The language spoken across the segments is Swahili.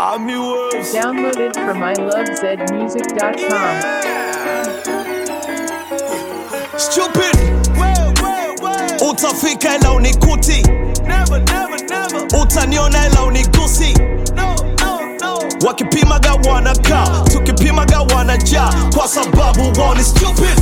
Army Wolves. Downloaded from ilovezmusic.com. Stupid. Utafika ila unikuti, Never, never, never. utaniona ila unigusi. No, no, no. Wakipimaga wanakaa, tukipimaga wanajaa, kwa sababu wao ni stupid.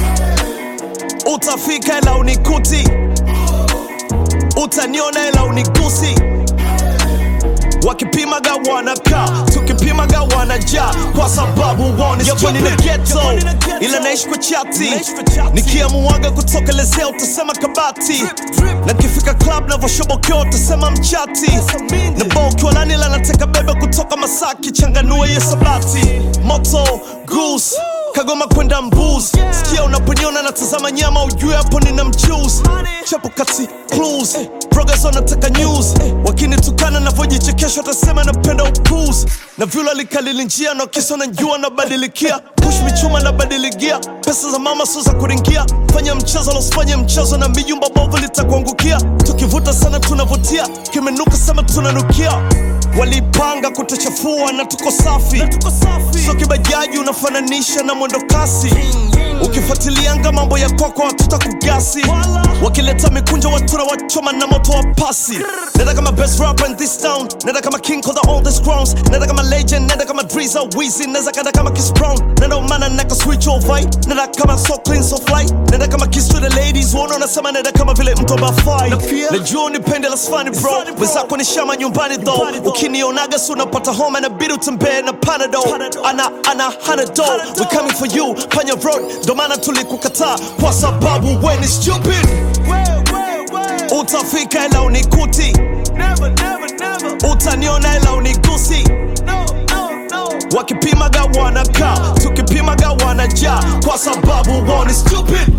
Utafika ila unikuti, utaniona ila unigusi. Wakipimaga wanakaa, tukipimaga wanajaa, kwa sababu wao ni stupid. Nina ghetto, ila naishi kwa chati, nikiamuaga kutokelezea utasema kabati, na nikifika club navoshobokea utasema mchati, na bokiwa nani la nateka bebe kutoka Masaki, changanue hiyo sabati, moto goose Kagoma kwenda mbuz sikia unaponiona natazama nyama ujue hapo nina mchuzi chapo kati clues progress wanataka news wakinitukana navyojichekesha watasema napenda upuzi na vyula likalili njia na kisa najua nabadilikia push michuma nabadiligia pesa za mama sio za kuringia fanya mchezo losifanye mchezo na mijumba bovu litakuangukia tukivuta sana tunavutia kimenuka sema tunanukia walipanga kutuchafua na tuko safi so kibajaji unafananisha na mwendo kasi ukifuatilianga mambo ya kwako watuta kugasi wakileta mikunjo watura wachoma na moto wa pasi nenda kama best rapper in this town nenda kama king of the oldest crowns nenda kama legend nenda kama driza wizi nenda kanda kama Chris Brown nenda umana naka switch over nenda kama so clean so fly nenda kama kiss to the ladies wana unasema nenda kama vile mtu bafai najua unipende la sfani bro wenzako ni shama nyumbani though ukinionaga si unapata homa na bidi utembee na panado ana ana hanado we coming for you panya road ndo maana tulikukataa kwa sababu we ni stupid Way, way, way. utafika ila unikuti Never, never, never. utaniona ila unigusi No, no, no. wakipimaga wanakaa tukipimaga wanajaa kwa sababu wao ni stupid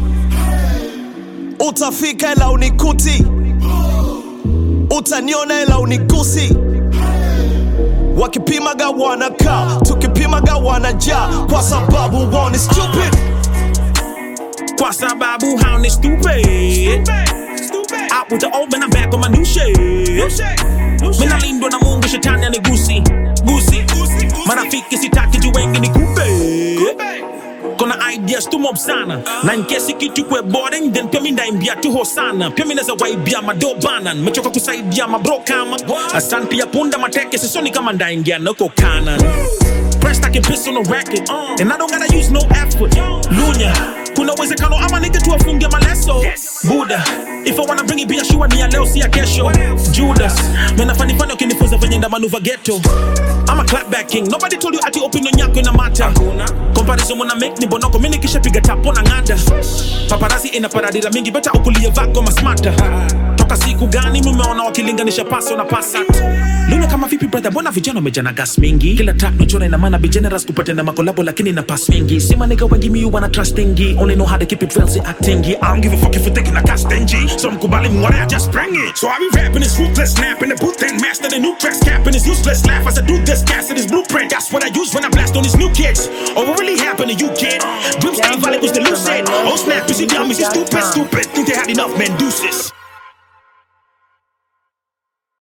utafika ila unikuti utaniona ila unigusi wakipimaga wanakaa tukipimaga wanajaa kwa sababu wao ni stupid Kwa sababu hao ni stupid Out with the old man, I'm back on my new shit Mina lindwa na mungu shetani anigusi gusi marafiki sitaki juu wengi ni kupe kona ideas tu mob sana na nkesi kitu kwe boring then pia mi ndaimbia tu hosana pia mi naweza waibia madobana mechoka kusaidia mabro kama asante ya punda mateke sisoni kama ndaingia nako kanan Pressed I can piss on the racket And I don't gotta use no effort Lunya Kuna uwezekano ama nige tu afunge maleso Buddha If I wanna bring it biashua ni ya leo si ya kesho Judas Mena fani fani ukinifunza venye nda manuva ghetto I'm a clapback king Nobody told you ati opinion yako ina mata Comparison muna make ni bonoko Mini kisha piga tapo na ngada Paparazzi ina paradira mingi Beta ukulie vako masmata Toka siku gani mumeona wakilinganisha paso na pasat Luna kama vipi brother mbona vijana wamejana gas mingi Kila track nachora ina maana be generous kupata na makolabo lakini na pass mingi Sima nigga wengi mi wana trustingi Only know how to keep it real si actingi I don't give a fuck if you taking a cast stingy So mkubali mware I just bring it So I be rapping this ruthless snap in the booth and master the new tracks capping this useless laugh as I do this gas in this blueprint That's what I use when I blast on these new kids Oh what really happened to you kid Dream stay valid was the lucid Oh snap you see dummies you stupid stupid Think they had enough man deuces